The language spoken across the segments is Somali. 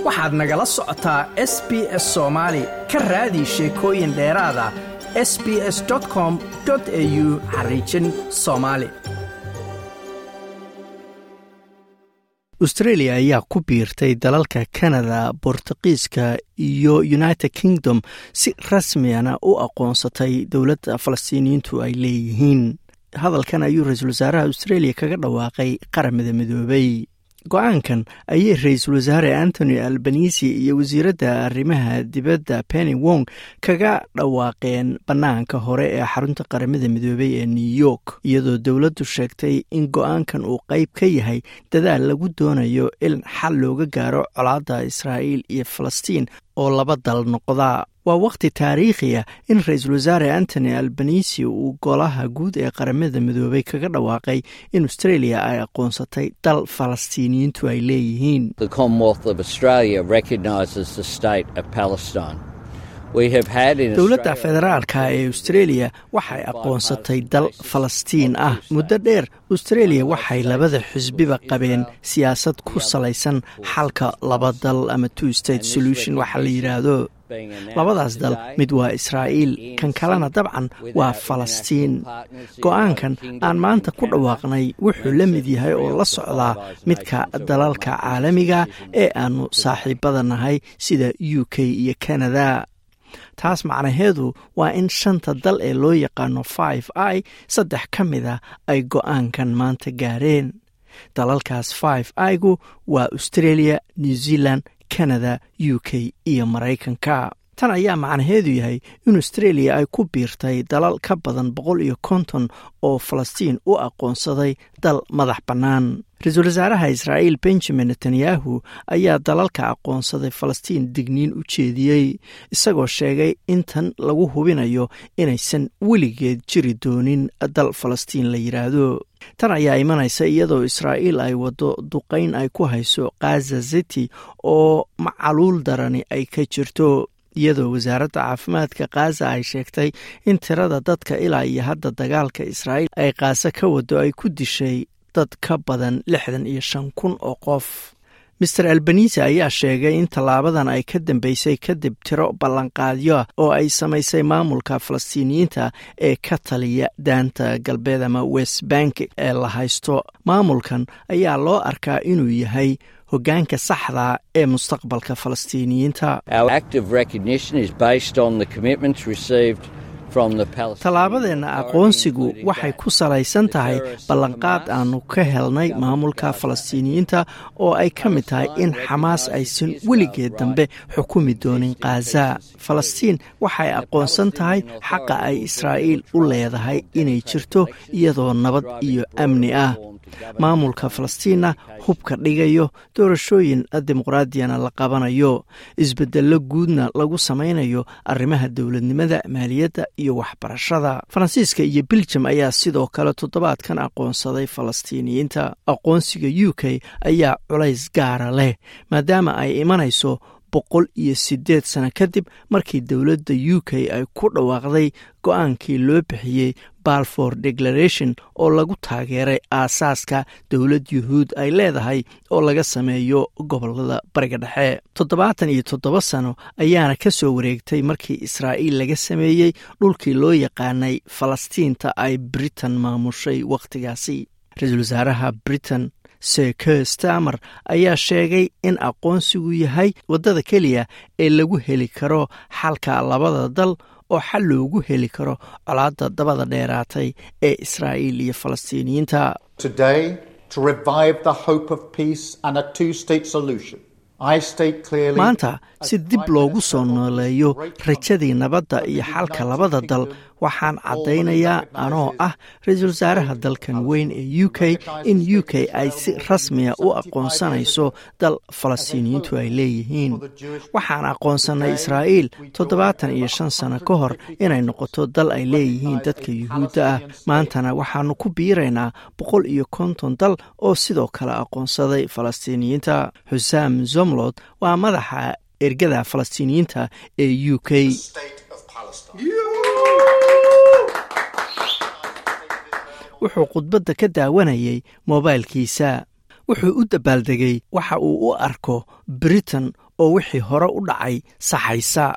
waxaad nagala socotaa s b s soomaali ka raadi sheekooyin dheeraada s b s com au xariijin soomaali australia ayaa ku biirtay dalalka canada bortuqiiska iyo united kingdom si rasmiyana u aqoonsatay dowladda falastiiniyiintu ay leeyihiin hadalkan ayuu ra-iisul wasaaraha australia kaga dhawaaqay qaramada midoobay go-aankan ayay ra-iisul wasaare antony albanisi iyo wasiiradda arrimaha dibadda penny wong kaga dhawaaqeen bannaanka hore ee xarunta qaramada midoobay ee new york iyadoo dowladdu sheegtay in go-aankan uu qeyb ka yahay dadaal lagu doonayo in xal looga gaaro colaadda israa'iil iyo falastiin oo laba dal noqda waa wakhti taariikhi ah in ra-iisul wasaare antony albanisi uu golaha guud ee qaramada midoobay kaga dhawaaqay in australia ay aqoonsatay dal falastiiniyiintu ay leeyihiin dowladda federaalka ee australia waxay aqoonsatay dal falastiin ah muddo dheer australia waxay labada xisbiba qabeen siyaasad ku salaysan xalka laba dal ama two state solution waxa la yidhaahdo labadaas dal mid waa israa'iil kan kalena dabcan waa falastiin go-aankan aan maanta ku dhawaaqnay wuxuu la mid yahay oo la socdaa midka dalalka caalamiga ee aannu saaxiibada nahay sida u k iyo canada taas macnaheedu waa in shanta dal ee loo yaqaano five i saddex ka mid a ay go-aankan maanta gaareen dalalkaas five igu waa australia new zealand canada u k iyo maraykanka tan ayaa macnaheedu yahay in australia ay ku biirtay dalal ka badan boqol iyo konton oo falastiin u aqoonsaday dal madax bannaan ra-iisul wasaaraha israa'iil benjamin netanyahu ayaa dalalka aqoonsaday falastiin digniin u jeediyey isagoo sheegay in tan lagu hubinayo inaysan weligeed jiri doonin dal falastiin la yidhaahdo tan ayaa imanaysa iyadoo israa'iil ay waddo duqayn ay ku hayso khaza city oo macaluul darani ay ka jirto iyadoo wasaaradda caafimaadka khaza ay sheegtay in tirada dadka ilaa iyo hadda dagaalka israa'iil ay khaasa ka wado ay ku dishay dad ka badan lixdan iyo shan kun oo qof master albanisi ayaa sheegay in tallaabadan ay ka dambeysay kadib tiro ballanqaadyo oo ay samaysay maamulka falastiiniyiinta ee ka taliya daanta galbeed ama west bank ee la haysto maamulkan ayaa loo arkaa inuu yahay hoggaanka saxda ee mustaqbalka falastiiniyiinta tallaabadeenna aqoonsigu waxay ku salaysan tahay ballanqaad aannu ka helnay maamulka falastiiniyiinta oo ay ka mid tahay in xamaas aysan weligeed dambe xukumi doonin khaza falastiin waxay aqoonsan tahay xaqa ay israa'iil u leedahay inay jirto iyadoo nabad iyo amni ah maamulka falastiinna hubka dhigayo doorashooyin dimuqraadiyana la qabanayo isbedello guudna lagu samaynayo arrimaha dowladnimada maaliyadda iyo waxbarashada faransiiska iyo beljum ayaa sidoo kale toddobaadkan aqoonsaday falastiiniyiinta aqoonsiga u k ayaa culays gaara leh maadaama ay imanayso boqol iyo siddeed sano kadib markii dowladda u k ay ku dhawaaqday go-aankii loo bixiyey balfour declaration oo lagu taageeray aasaaska dowlad yuhuud ay leedahay oo laga sameeyo gobolada bariga dhexe toddobaatan iyo toddoba sano ayaana ka soo wareegtay markii israa'iil laga sameeyey dhulkii loo yaqaanay falastiinta ay britain maamushay wakhtigaasi ra-iisul wasaaraha britain seke stamer ayaa sheegay in aqoonsigu yahay waddada keliya ee lagu heli karo xalka labada dal oo xal loogu heli karo colaadda dabada dheeraatay ee israa'iil iyo falastiiniyiinta maanta si dib loogu soo nooleeyo rajadii nabadda iyo xalka labada dal waxaan caddaynayaa anoo ah ra-iisul wasaaraha dalkan weyn ee u k in u k ay si rasmiya u aqoonsanayso dal falastiiniyiintu ay leeyihiin waxaan aqoonsannay israa'iil toddobaatan iyo shan sano ka hor inay noqoto dal ay leeyihiin dadka yuhuudda ah maantana waxaannu ku biiraynaa boqol iyo konton dal oo sidoo kale aqoonsaday falastiiniyiinta xusaam zomlod waa madaxa ergada falastiiniyiinta ee u k wuxuu khudbadda ka daawanayay moobaylkiisa wuxuu u dabaaldegay waxa uu u arko britain oo wixii hore u dhacay saxaysa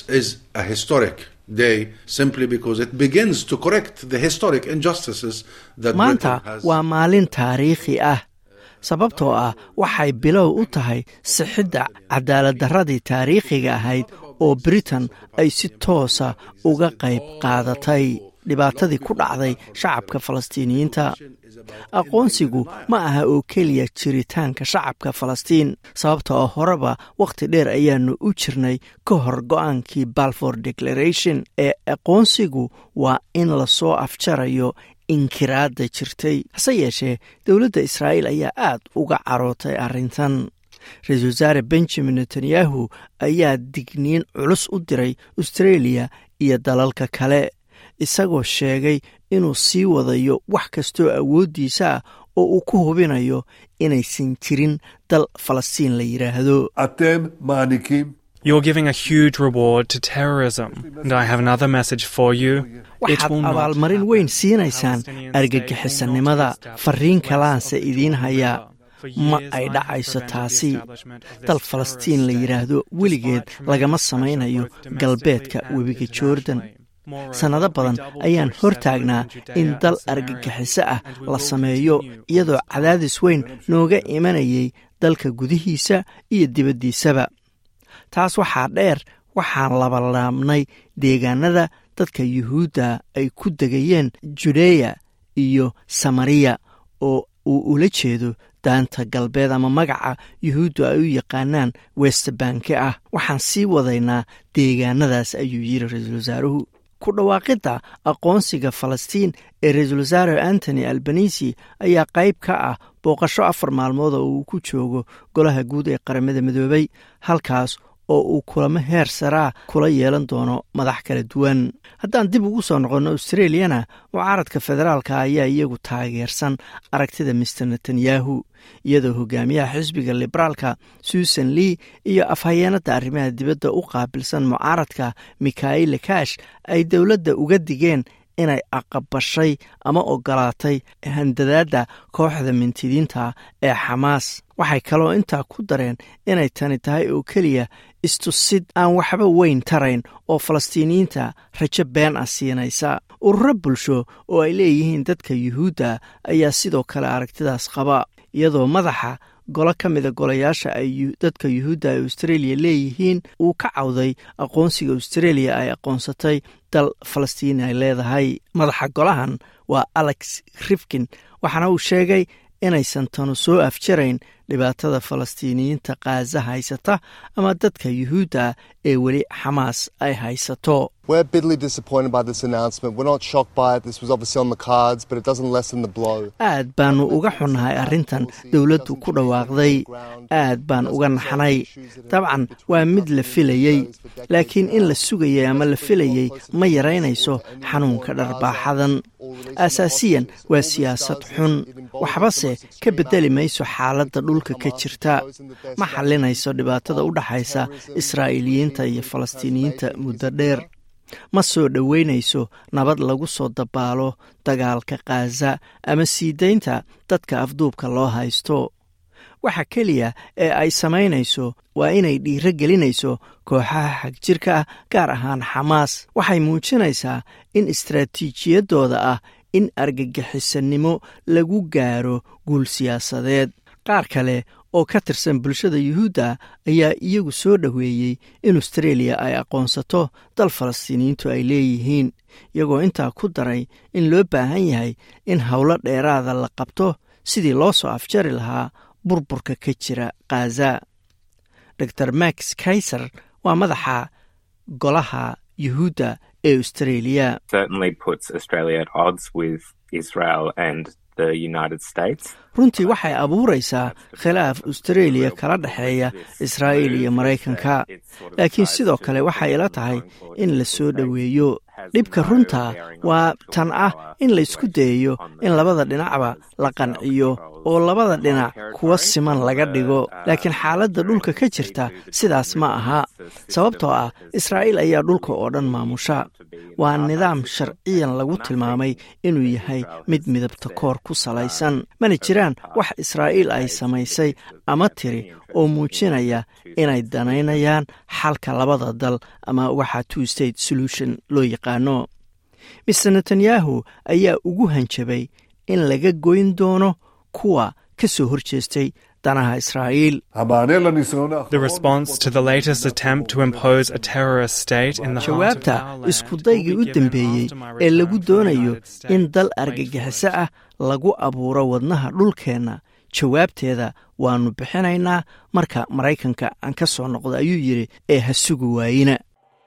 maanta waa maalin taariikhi ah sababtoo ah waxay bilow u tahay sixidda cadaaladdarradii taariikhiga ahayd oo britain ay si toosa uga qayb qaadatay dhibaatadii ku dhacday shacabka falastiiniyiinta aqoonsigu ma aha oo keliya jiritaanka shacabka falastiin sababta oo horeba wakhti dheer ayaanu u jirnay ka hor go-aankii balfour declaration ee aqoonsigu waa in lasoo afjarayo inkiraadda jirtay hase yeeshee dowladda israa'iil ayaa aad uga carootay arrintan ra-iisul wasaare benjamin netanyahu ayaa digniin culus u diray australia iyo dalalka kale isagoo sheegay inuu sii wadayo wax kastoo awooddiisa ah oo uu ku hubinayo inaysan jirin dal falastiin la yidhaahdo waxaad abaalmarin weyn siinaysaan argagixisannimada fariin kalaanse idiin hayaa ma ay dhacayso taasi dal falastiin la yidhaahdo weligeed lagama samaynayo galbeedka webiga jordan sannado badan ayaan hor taagnaa in dal argagixiso ah la sameeyo iyadoo cadaadis weyn nooga imanayay dalka gudihiisa iyo dibaddiisaba taas waxaa dheer waxaan labalaabnay deegaanada dadka yuhuudda ay ku degayeen judeya iyo samariya oo uu ula jeedo daanta galbeed ama magaca yuhuuddu ay u yaqaanaan westbanke ah waxaan sii wadaynaa deegaanadaas ayuu yidhi ra-iisul wasaaruhu ku dhawaaqidda aqoonsiga falastiin ee ra-iisul wasaare antony albanisi ayaa qayb ka ah booqasho afar maalmood oo uu ku joogo golaha guud ee qaramada midoobay halkaas oo uu kulamo heer saraa kula yeelan doono madax kala duwan haddaan dib ugu soo noqonno australiyana mucaaradka federaalka ayaa iyagu taageersan aragtida mister netanyahu iyadoo hogaamiyaha xisbiga liberaalka susan lee iyo afhayeenada arrimaha dibadda u qaabilsan mucaaradka mikhail kash ay dowladda uga digeen inay aqabashay ama ogolaatay handadaadda kooxda mintidiinta ee xamaas waxay kaloo intaa ku dareen inay tani tahay oo keliya istusid aan waxba weyn tarayn oo falastiiniyiinta rajo been ah siinaysa ururo bulsho oo ay leeyihiin dadka yuhuudda ayaa sidoo kale aragtidaas qaba iyadoo madaxa golo ka mida golayaasha ay dadka yuhuudda ay australia leeyihiin uu ka cawday aqoonsiga australia ay aqoonsatay dal falastiin ay leedahay madaxa golahan waa alex rifkin waxaana uu sheegay inaysan tanu soo afjarayn dhibaatada falastiiniyiinta kaaza haysata ama dadka yuhuudda ee weli xamaas ay haysato aad baanu uga xunnahay arrintan dowladdu ku dhawaaqday aad baan uga naxnay dabcan waa mid la filayey laakiin in la sugayay ama la filayey ma yaraynayso xanuunka dharbaaxadan asaasiyan waa siyaasad xun waxbase ka beddeli mayso xaaladda dhulka ka jirta ma xallinayso dhibaatada u dhaxaysa israa'iiliyiinta iyo falastiiniyiinta muddo dheer ma soo dhoweynayso nabad lagu soo dabaalo dagaalka kaaza ama sii daynta dadka afduubka loo haysto waxa keliya ee ay samaynayso waa inay dhiiro gelinayso kooxaha xagjirka ah gaar ahaan xamaas waxay muujinaysaa in istaraatiijiyaddooda ah in argagixisannimo lagu gaaro guul siyaasadeed qaar kale oo ka tirsan bulshada yuhuudda ayaa iyagu soo dhoweeyey in australia ay aqoonsato dal falastiiniyiintu ay leeyihiin iyagoo intaa ku daray in loo baahan yahay in howlo dheeraada la qabto sidii loo soo afjari lahaa burburka ka jira khaza dor max kaiser waa madaxa golaha yuhuudda ee australia runtii waxay abuuraysaa khilaaf australia kala dhexeeya israa'iil iyo maraykanka laakiin sidoo kale waxay ila tahay in la soo dhoweeyo dhibka runta waa tan ah in laysku dayayo in labada dhinacba la qanciyo oo labada dhinac kuwa siman laga dhigo laakiin xaaladda dhulka ka jirta sidaas ma aha sababtoo ah israa'iil ayaa dhulka oo dhan maamusha waa nidaam sharciyan lagu tilmaamay inuu yahay mid midabta koor ku salaysan mana jiraan wax israa'iil ay samaysay ama tiri oo muujinaya inay danaynayaan xalka labada dal ama waxa two state solution loo yaqaano mister netanyahu ayaa ugu hanjabay in laga goyn doono kuwa ka soo horjeestay danaha israa'iil jawaabta iskudaygii u dambeeyey ee lagu doonayo in dal argagixiso ah lagu abuuro wadnaha dhulkeenna jawaabteeda waannu bixinaynaa marka maraykanka aan ka soo noqdo ayuu yidhi ee ha sugi waayina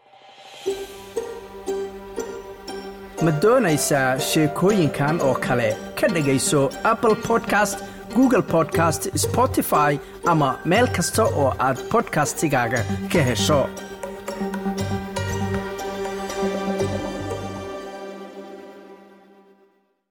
ma doonaysaa sheekooyinkan oo kale ka dhegayso apple podcast google podcast spotify ama meel kasta oo aad bodkastigaaga ka hesho